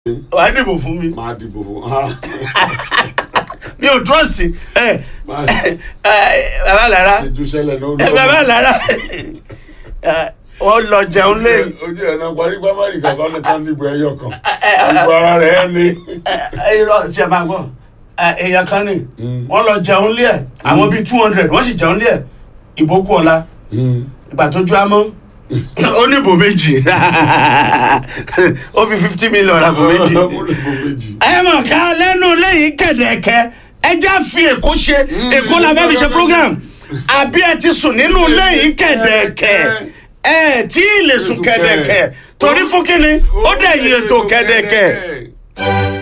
wàá dìbò fún mi máa dìbò fún ha mi ò trọ́ọ̀sì ẹ máa ẹ bàbá lára ṣèjú ṣẹlẹ̀ náà ẹ bàbá lára ẹ, wọ́n lọ jẹun lé ojú ẹ̀ náà parí pámárì kankan ní tán dìbò ẹyọ kan ìbò ara rẹ̀ ẹ́ ní. ẹ irọ́ tí ẹ máa gbọ́ ẹ, èèyàn kan ní wọ́n lọ jẹun lé ẹ̀ àwọn bíi two hundred wọ́n sì jẹun lé ẹ̀ ìbò kú ọ̀la ìgbà tó ju amọ́ ó ní ìbò méjì ó fi fifty million ra ìbò méjì ìbò méjì. ẹ mọ̀ ká lẹ́nu lẹ́yìn kẹ̀dẹ̀kẹ́ ẹ já fi èkó ṣe èkó la fẹ́ fi ṣe program àbí ẹ ti sùn nínú lẹ́yìn kẹ̀dẹ̀kẹ́ ẹ tí ì lè sùn kẹ̀dẹ̀kẹ́ torí fún kínní ó dẹ̀ yí ètò kẹ̀dẹ̀kẹ́.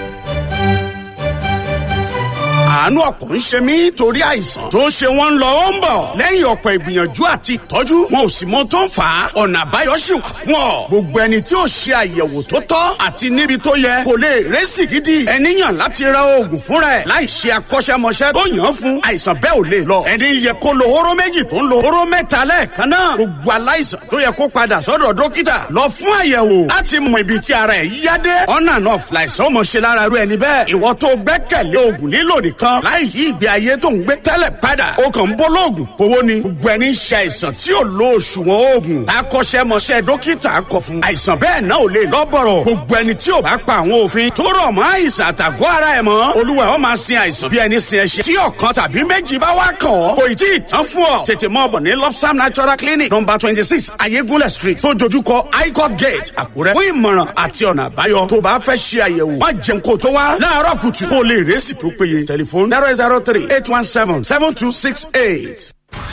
àánú ọkàn ń ṣe mí torí àìsàn tó ń ṣe wọ́n ń lọ ó ń bọ̀ lẹ́yìn ọ̀pọ̀ ìgbìyànjú àti ìtọ́jú wọn ò sì mọ tó ń fà á ọ̀nà àbáyọ sì wà fún ọ gbogbo ẹni tí ò ṣe àyẹ̀wò tó tọ́ àti níbi tó yẹ kò lè rẹ́sì gidi ẹni yàn láti ra oògùn fúnra ẹ̀ láì ṣe akọ́ṣẹ́mọṣẹ́ tó yàn án fún àìsàn bẹ́ẹ̀ ò lè lọ ẹni yẹ kó lo hóró méjì tó ń lo hóró mẹ́ta lẹ́ẹ̀kan náà gbogbo aláìsàn tó yẹ kó padà sọ́dọ̀ dókítà lọ fún àyẹ̀wò láti mọ ibi tí ara ẹ̀ yá dé ọ̀nà náà fìlàìsàn ọmọ ṣe lára rú ẹni bẹ́ẹ̀ ìwọ tó gbẹ́kẹ̀lé oògùn lílò nìkan láì yí ìgbé ayé tó ń gbé tẹ́lẹ̀ padà ó kàn ń bọ́ lóògùn kówó ni gbogbo ẹni ń ṣe àìsàn tí ò lo òṣùwọ̀n oògùn akọ́ṣẹ́mọṣẹ́ dókítà kọ fún àìsàn bẹ́ẹ̀ náà ò lè lọ́bọ̀rọ̀ gbogbo ẹni tí ò bá pa àwọn òfin tó rọ̀ mọ́ àìsàn àtàgọ́ ara ẹ̀ mọ́ olúwa ó máa sin àìsàn bí ẹni sin ẹṣin tí ọ̀kan tàbí méjì bá wá kàn ọ́ kò ì tí ì tán fún ọ tètè mọ́ ọ̀bọ̀ ní lopsam natural clinic number twenty six ayégúnlẹ̀ street tó dojúkọ highcourt gate àkúrẹ́ fún ìmọ̀ràn àti ọ̀nà àbáyọ tó bá fẹ́ ṣe àyẹ̀wò má jẹun kó tó wá láàárọ̀ kùtù kó lè rẹ́sì tó péye tẹlifóònù zero zero three eight one seven seven two six eight.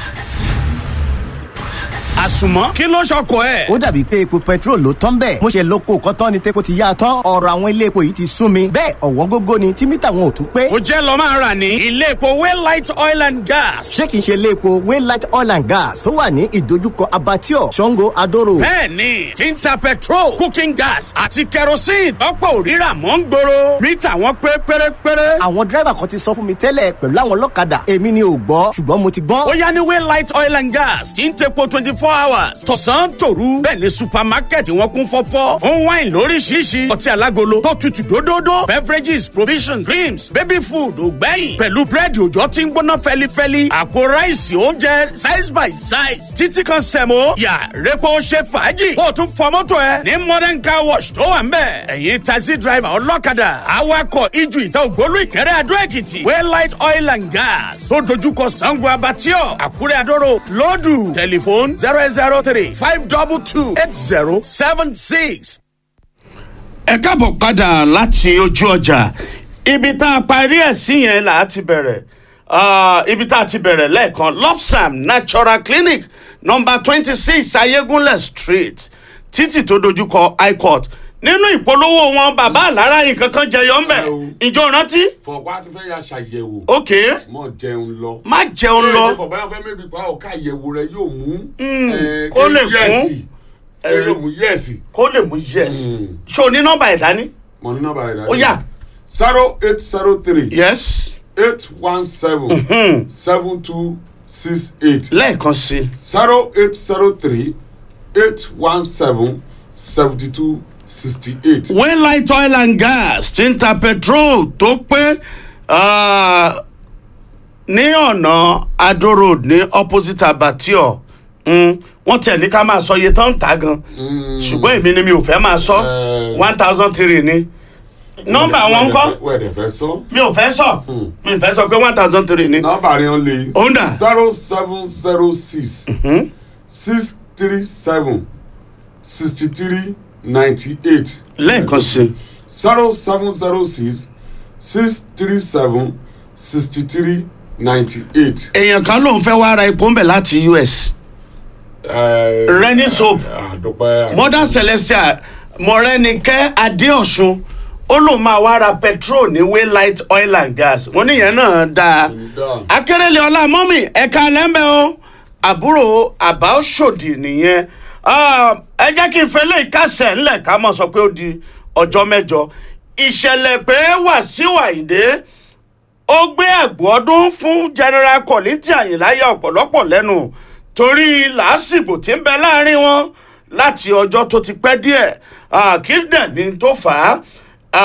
àsùnmọ́ kí ló ṣọkọ ẹ̀. ó dàbí pé epo petrol ló tán bẹ́ẹ̀ mo ṣe lóko kọ́tán ni tepo ti yá a tán ọ̀rọ̀ àwọn ilé epo yìí ti sún mi bẹ́ẹ̀ ọ̀wọ́n gógó ni tí mítà wọn ò tún pé ó jẹ́ lọ máa rà ní ilé epo waylight oil and gas. ṣé kìí ṣe ilé epo waylight oil and gas tó wà ní ìdojúkọ abattoir sango adoro bẹ́ẹ̀ni tí ń ta petrol cooking gas àti kerosene tọ́pọ̀ òrírà mọ́ ń gbòòrò mítà wọn pé pérépéré. àwọn dírẹ́bà kan ti sọ fún mi tẹ́lẹ̀ pẹ̀lú àwọn ọlọ́kadà èmi ni ò gbọ́ ṣùgbọ́n mo ti gbọ́n ó yá ní waylight oil and gas tí ń tepo twenty four hours tọ̀sán tòru bẹ́ẹ̀ ni supermarket wọn kún fọ́fọ́ fún wine lóríṣiríṣi ọtí alágolo tó tutù dódódó beverages provisions creams baby food ògbẹ́yìn pẹ̀lú búrẹ́dì òjò tí ń gbóná fẹ́lifẹ́li àpò ráìsì oúnjẹ size by size títí kan sẹ̀mó yà repo ṣe fàájì kó o tún fọ mọ́tò ẹ ní modern car wash tó wà ń bẹ̀ ẹ̀yin taxi driver ọlọ́kadà awakọ̀ ijù ìta ògbólú ìkẹrẹ́ adó èkìtì waylight oil and gas tó dojúkọ sango abatio àkúrẹ́ adóró lọ́dù tẹlifóònù zero eight zero three five double two eight zero seven six. ẹ káàbọ̀ padà láti ojú ọjà ibi tá a parí ẹ̀ sí yẹn là á ti bẹ̀rẹ̀ Ah, ibi tá a ti bẹ̀rẹ̀ lẹ́ẹ̀kan lopsam natural clinic number twenty six ayégúnlẹ̀ street títì tó dojúkọ high court nínú ìpolówó wọn bàbá àlárá yìí kankan jẹyọ ńbẹ ìjọ rántí fọwọ́ àti fẹ́ yà ṣàyẹ̀wò ok mọ̀ jẹun lọ. má jẹun lọ ẹ fọwọ́ fẹ́ mẹ́bi pa ọ̀ka àyẹ̀wò rẹ yóò mú. eh, kó lè yẹ́sì. kún. kó lè mú yẹ́sì. kó lè mú yes ṣé o ní nọ́mbà ẹ̀ dání mọ̀ ní nọ́mbà rẹ̀ ó yá zero eight zero three yes eight one seven seven two six eight lẹ́ẹ̀kan sí i. zero eight zero three eight one seven seventy two sixty eight. waylight oil and gas ti ń ta petrol tó pé ah, ní ọ̀nà adó road ní opposite abattoir mm, wọ́n tẹ̀ ní ká máa sọ iye tán ń ta gan ṣùgbọ́n èmi ni mi ò fẹ́ máa sọ Eh. one thousand three ni nọ́mbà wọn ń kọ́ wẹ́ẹ̀dẹ̀ fẹ́ sọ. mi ò fẹ́ sọ mi ò fẹ́ sọ pé one thousand three ni nọ́mbà rẹ̀ ń lè. Òun dà. zero seven zero six six three seven sixty three ninety eight. lẹ́ẹ̀kan sí i. zero seven zero six six three seven sixty three ninety eight. èèyàn kan lòun fẹ́ wá ra epo ń bẹ̀ láti us Renny soap. àdùpẹ́ mother celestia mọ̀rẹ́nikẹ́ adéọ̀sùn ó lóun máa wá ra petrol ní waylight oil and gas wọ́n níyẹn náà dáa dáa. akérèlé ọlá mọ́mì ẹ̀ka lẹ́ńbẹ̀ o àbúrò àbá òṣòdì nìyẹn Ah, ẹ jẹ́ kí n fẹ́ lè kásẹ̀ ńlẹ̀ ká mọ̀ sọ pé ó di ọjọ́ mẹ́jọ ìṣẹ̀lẹ̀ pé wàsíù àyìndé ó gbé ẹ̀gbọ́n ọdún fún general kọ̀lìntì àyìnláyà ọ̀pọ̀lọpọ̀ lẹ́nu torí làásìgbò tí ń bẹ láàrin wọn láti ọjọ́ tó ti pẹ́ díẹ̀ àkíndẹ̀ ni tó fà á